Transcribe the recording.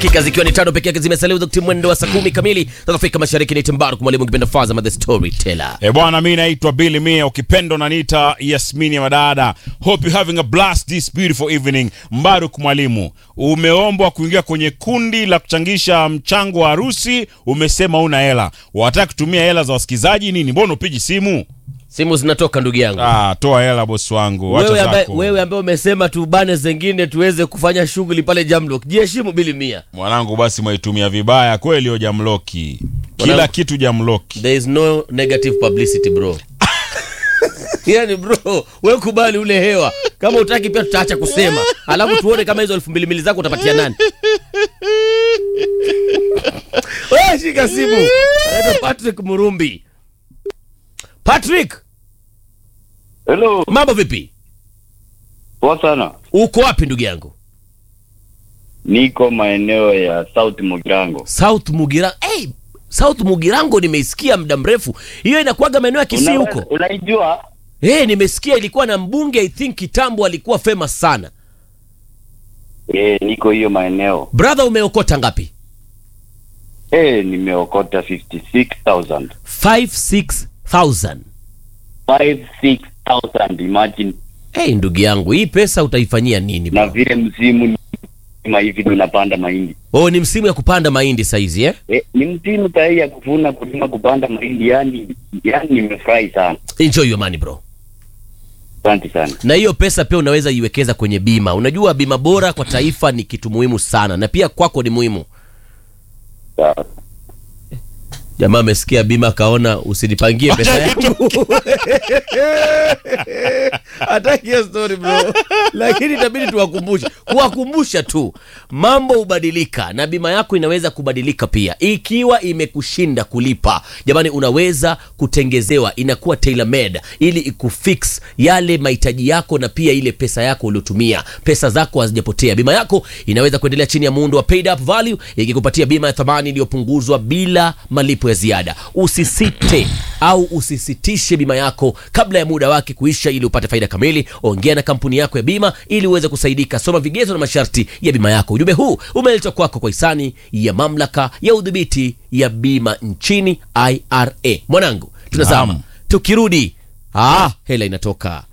dakika zikiwa ni tano peke yake zimesalia udhokti mwendo wa saa kumi kamili za Afrika Mashariki. Ni Timbaru mwalimu kipenda Fazama the storyteller. E bwana, mi naitwa Billy Mia, ukipenda unaniita Yasmini ya Madada. Hope you having a blast this beautiful evening. Mbaruk mwalimu, umeombwa kuingia kwenye kundi la kuchangisha mchango wa harusi, umesema una hela, wataka kutumia hela za wasikizaji nini? Mbona upigi simu? Simu zinatoka ndugu yangu. Ah, toa hela bosi wangu, wacha Wewe ambaye zako wewe ambaye umesema tubane zengine tuweze kufanya shughuli pale Jamlock. Jiheshimu bili mia. mwanangu, basi mwaitumia vibaya kweli. Yo jamloki, kila Mwanangu. kitu jamloki. There is no negative publicity bro. Yaani bro, wewe kubali ule hewa. Kama utaki pia tutaacha kusema. Alafu tuone kama hizo elfu mbili mbili zako utapatia nani. Wewe shika simu. Anaitwa Patrick Murumbi. Patrick, Hello, mambo vipi? poa sana. Uko wapi ndugu yangu? Niko maeneo ya South Mugirango. South Mugirango. Hey, South Mugirango nimeisikia muda mrefu. Hiyo inakuwaga maeneo ya Kisii Una- huko. Unaijua? Eh, nimesikia ilikuwa na mbunge I think kitambo alikuwa famous sana. Eh, niko hiyo maeneo. Brother umeokota ngapi? Eh, nimeokota 56,000. 56000. 56,000 imagine. Hey, ndugu yangu, hii pesa utaifanyia nini Na bro? vile msimu ni kama hivi tunapanda mahindi. Oh, ni msimu ya kupanda mahindi saizi eh? Eh, ni msimu sahihi ya kuvuna kulima kupanda mahindi yani yani nimefurahi sana. Enjoy your money bro. Asante sana. Na hiyo pesa pia unaweza iwekeza kwenye bima. Unajua bima bora kwa taifa ni kitu muhimu sana na pia kwako ni muhimu. Sawa. Jamaa amesikia bima akaona usinipangie pesa yangu. Hataki hiyo story bro. Lakini itabidi tuwakumbushe. Kuwakumbusha tu. Mambo hubadilika na bima yako inaweza kubadilika pia. Ikiwa imekushinda kulipa. Jamani unaweza kutengezewa inakuwa tailor made ili ikufix yale mahitaji yako na pia ile pesa yako uliotumia. Pesa zako hazijapotea. Bima yako inaweza kuendelea chini ya muundo wa paid up value ikikupatia bima ya thamani iliyopunguzwa bila malipo ya ziada. Usisite au usisitishe bima yako kabla ya muda wake kuisha ili upate faida kamili. Ongea na kampuni yako ya bima ili uweze kusaidika. Soma vigezo na masharti ya bima yako. Ujumbe huu umeletwa kwako kwa hisani ya mamlaka ya udhibiti ya bima nchini IRA. Mwanangu, tunazama Naam. tukirudi, ah, hela inatoka